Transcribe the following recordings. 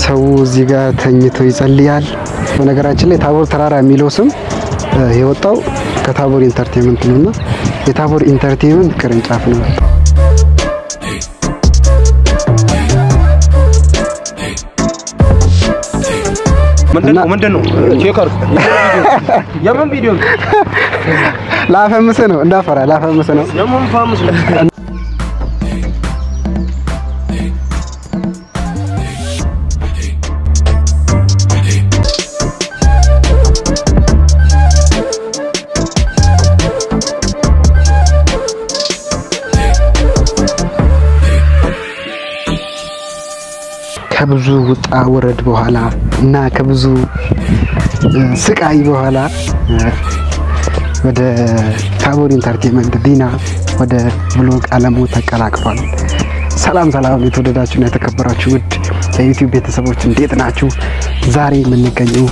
ሰው እዚህ ጋር ተኝቶ ይጸልያል። በነገራችን ላይ ታቦር ተራራ የሚለው ስም የወጣው ከታቦር ኢንተርቴንመንት ነው እና የታቦር ኢንተርቴንመንት ቅርንጫፍ ነው። ምንድን ነው? ቼክ አድርግ። የምን ቪዲዮ ነው? ላፈምስ ነው እንዳፈራ ላፈምስ ነው። የምን ፋምስ ነው? ከብዙ ውጣ ውረድ በኋላ እና ከብዙ ስቃይ በኋላ ወደ ታቦር ኢንተርቴንመንት ዲና ወደ ብሎግ አለሙ ተቀላቅሏል። ሰላም ሰላም፣ የተወደዳችሁና የተከበራችሁ ውድ የዩቲዩብ ቤተሰቦች እንዴት ናችሁ? ዛሬ የምንገኘው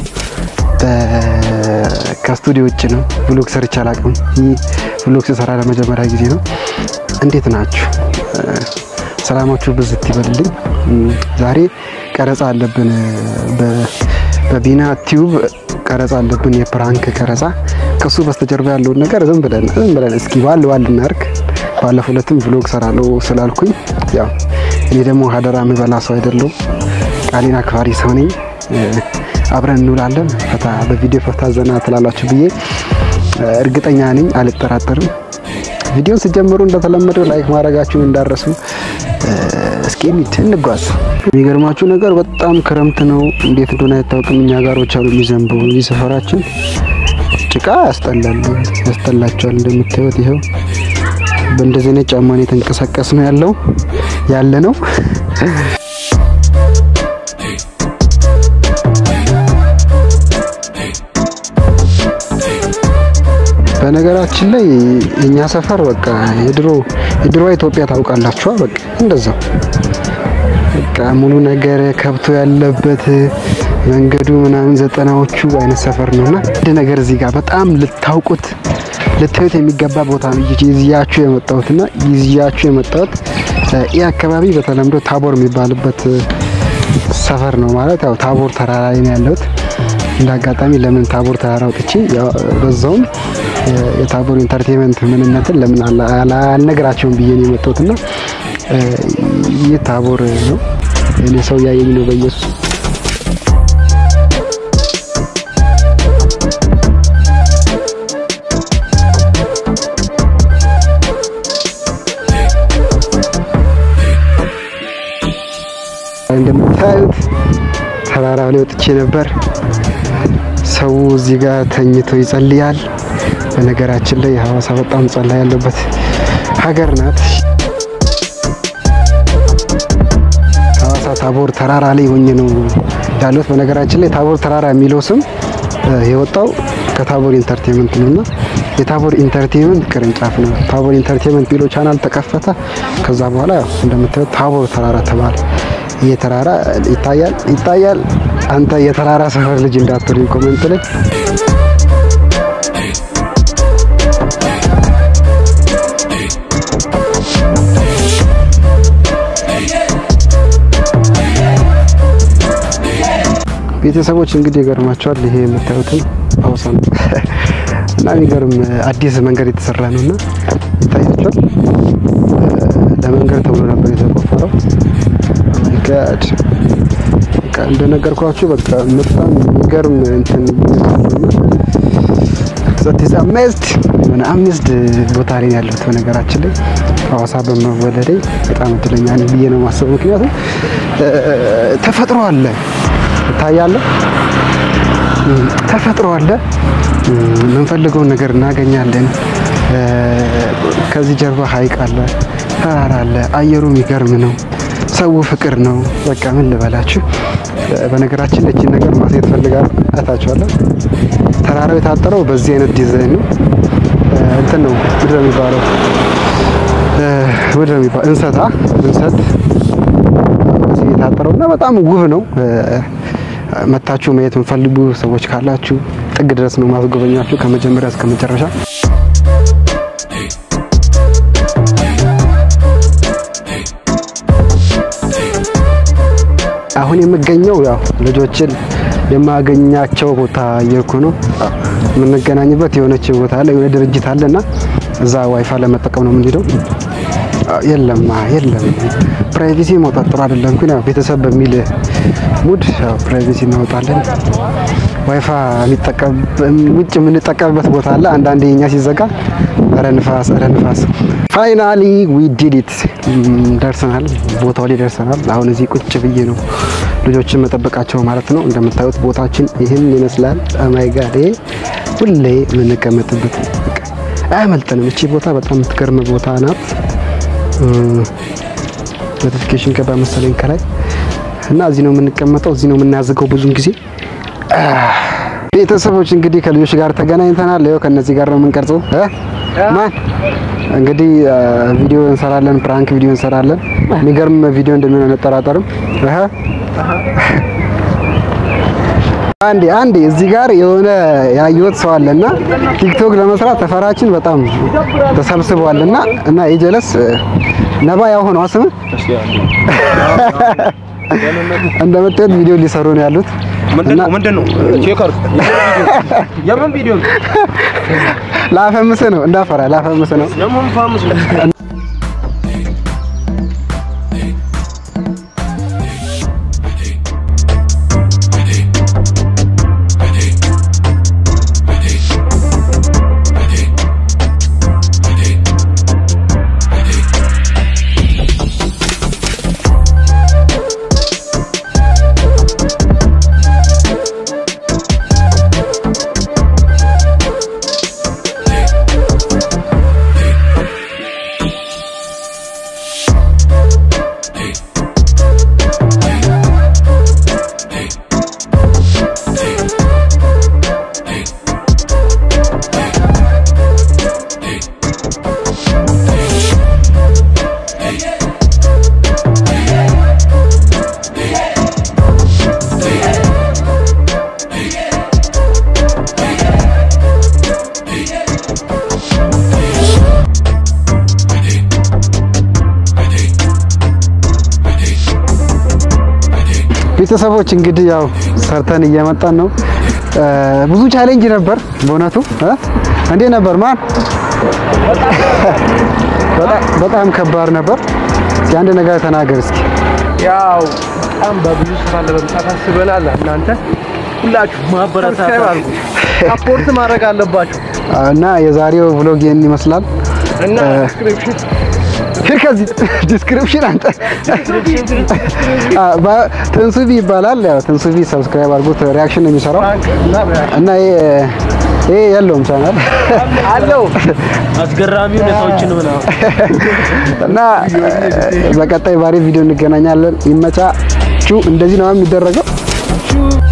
ከስቱዲዮ ውጭ ነው። ብሎግ ሰርቼ አላውቅም። ይህ ብሎግ ስሰራ ለመጀመሪያ ጊዜ ነው። እንዴት ናችሁ? ሰላማችሁ ብዝት ይበልልኝ። ዛሬ ቀረጻ አለብን፣ በቢና ቲዩብ ቀረጻ አለብን፣ የፕራንክ ቀረጻ። ከሱ በስተጀርባ ያለውን ነገር ዝም ብለን ዝም ብለን እስኪ ዋል ዋል እናርግ። ባለፈው ዕለትም ብሎግ ሰራለሁ ስላልኩኝ ያው እኔ ደግሞ ሀደራ የምበላ ሰው አይደለሁም፣ ቃሌን አክባሪ ሰው ነኝ። አብረን እንውላለን፣ ፈታ በቪዲዮ ፈታ ዘና ትላላችሁ ብዬ እርግጠኛ ነኝ፣ አልጠራጠርም። ቪዲዮን ስጀምሩ እንደተለመደው ላይክ ማድረጋችሁን እንዳረሱ። እስኪ እንሂድ እንጓዝ። የሚገርማችሁ ነገር በጣም ክረምት ነው፣ እንዴት እንደሆነ አይታወቅም። እኛ ጋሮች አሉ የሚዘንቡ እዚህ ሰፈራችን ጭቃ ያስጠላል፣ ያስጠላቸዋል። እንደምታዩት ይኸው በእንደዚህ አይነት ጫማ ነው የተንቀሳቀስ ነው ያለው ያለ ነው። በነገራችን ላይ እኛ ሰፈር በቃ የድሮ የድሮ ኢትዮጵያ ታውቃላችኋ። በቃ እንደዛው በቃ ሙሉ ነገር ከብቶ ያለበት መንገዱ ምናምን ዘጠናዎቹ አይነት ሰፈር ነውና አንድ ነገር እዚህ ጋር በጣም ልታውቁት ልታዩት የሚገባ ቦታ ነው ይዝያችሁ የመጣሁትና ይዝያችሁ የመጣሁት ይህ አካባቢ በተለምዶ ታቦር የሚባልበት ሰፈር ነው። ማለት ያው ታቦር ተራራ ላይ ነው ያለሁት። እንደ አጋጣሚ ለምን ታቦር ተራራ ወጥቼ በዛውም የታቦር ኢንተርቴንመንት ምንነትን ለምን አልነግራቸውም ብዬ ነው የመጣሁትና ይህ ታቦር ነው። እኔ ሰው እያየኝ ነው በኢየሱስ እንደምታዩት ተራራ ላይ ወጥቼ ነበር። ሰው እዚህ ጋር ተኝቶ ይጸልያል። በነገራችን ላይ ሀዋሳ በጣም ጸላ ያለበት ሀገር ናት። ሀዋሳ ታቦር ተራራ ላይ ሆኜ ነው ያሉት። በነገራችን ላይ ታቦር ተራራ የሚለው ስም የወጣው ከታቦር ኢንተርቴንመንት ነው እና የታቦር ኢንተርቴንመንት ቅርንጫፍ ነው። ታቦር ኢንተርቴንመንት ቢሎ ቻናል ተከፈተ። ከዛ በኋላ ያው እንደምታዩት ታቦር ተራራ ተባለ። ይህ ተራራ ይታያል ይታያል። አንተ የተራራ ሰፈር ልጅ እንዳትሉኝ ኮሜንት ላይ ቤተሰቦች እንግዲህ ይገርማቸዋል። ይሄ የምታዩትን ሀውሳ ነው እና የሚገርም አዲስ መንገድ የተሰራ ነው እና ይታያቸዋል። ለመንገድ ተብሎ ነበር የተቆፈረው። ጋድ እንደነገርኳችሁ በቃ በጣም የሚገርም እንትን ዛት አሜዝድ የሆነ አሜዝድ ቦታ ላይ ያለሁት። በነገራችን ላይ ሀዋሳ በመወለዴ በጣም እድለኛ ነኝ ብዬ ነው የማስበው። ምክንያቱም ተፈጥሮ አለ ይታያለ፣ ተፈጥሮ አለ፣ የምንፈልገውን ነገር እናገኛለን። ከዚህ ጀርባ ሀይቅ አለ፣ ተራራ አለ፣ አየሩ የሚገርም ነው። ሰው ፍቅር ነው። በቃ ምን ልበላችሁ። በነገራችን ላይ እቺን ነገር ማሳየት ፈልጋለሁ። አይታችኋለሁ። ተራራው የታጠረው በዚህ አይነት ዲዛይን ነው። እንትን ነው ምንድን ነው የሚባለው? ምንድን ነው የሚባለው? እንሰታ እንሰት በዚህ የታጠረው እና በጣም ውብ ነው። መታችሁ ማየት የምፈልጉ ሰዎች ካላችሁ ጥግ ድረስ ነው ማስጎበኛችሁ ከመጀመሪያ እስከ መጨረሻ። አሁን የምገኘው ያው ልጆችን የማገኛቸው ቦታ እየሄድኩ ነው። የምንገናኝበት የሆነች ቦታ አለ፣ የሆነ ድርጅት አለና እዛ ዋይፋ ለመጠቀም ነው የምንሄደው። የለም የለም ፕራይቬሲ ማውጣት ጥሩ አይደለም፣ ግን ያው ቤተሰብ በሚል ሙድ ያው ፕራይቬሲ እናወጣለን። ዋይፋ የሚጠቀም ውጭ የምንጠቀምበት ቦታ አለ። አንዳንዴ የኛ ሲዘጋ ኧረ ንፋስ ኧረ ንፋስ። ፋይናሊ ዊ ዲድ ኢት ደርሰናል፣ ቦታው ላይ ደርሰናል። አሁን እዚህ ቁጭ ብዬ ነው ልጆችን መጠበቃቸው ማለት ነው። እንደምታዩት ቦታችን ይህን ይመስላል። ማይ ጋድ ሁሌ የምንቀመጥበት አያመልጠንም። እቺ ቦታ በጣም የምትገርም ቦታ ናት። ኖቲፊኬሽን ገባ መሰለኝ ከላይ እና እዚህ ነው የምንቀመጠው፣ እዚህ ነው የምናዝገው ብዙን ጊዜ ቤተሰቦች እንግዲህ ከልጆች ጋር ተገናኝተናል። ይኸው ከነዚህ ጋር ነው የምንቀርጸው። ማን እንግዲህ ቪዲዮ እንሰራለን፣ ፕራንክ ቪዲዮ እንሰራለን። የሚገርም ቪዲዮ እንደሚሆን አንጠራጠርም። አንዴ አንዴ እዚህ ጋር የሆነ ያየሁት ሰው አለና ቲክቶክ ለመስራት ተፈራችን በጣም ተሰብስበዋልና እና የጀለስ ነባ ያው ሆነው ስም እንደምታዩት ቪዲዮ ሊሰሩ ነው ያሉት። ምንድነው ምንድነው? ቼክ አድርግ። የምን ቪዲዮ ነው? ላፈምስ ነው እንዳፈራ ላፈምስ ነው። የምን ፋምስ ነው? ቤተሰቦች እንግዲህ ያው ሰርተን እየመጣን ነው። ብዙ ቻሌንጅ ነበር በእውነቱ እ እንዴት ነበር ማን? በጣም ከባድ ነበር። እስኪ አንድ ነገር ተናገር እስኪ። ያው በጣም በብዙ ስራ ለመምጣት አስበናል። እናንተ ሁላችሁ ማበረታታት አድርጉ፣ ሰፖርት ማድረግ አለባችሁ እና የዛሬው ብሎግ ይህን ይመስላል። እና ዲስክሪፕሽን ከዚህ ዲስክሪፕሽን አንተ ትንሱቢ ይባላል። ያው ትንሱቢ ሰብስክራይብ አድርጉት። ሪያክሽን ነው የሚሰራው እና ይሄ የለውም ቻናል አለው አስገራሚ ሁኔታዎችን ምናምን እና በቀጣይ ባሪ ቪዲዮ እንገናኛለን። ይመቻችሁ። እንደዚህ ነው የሚደረገው።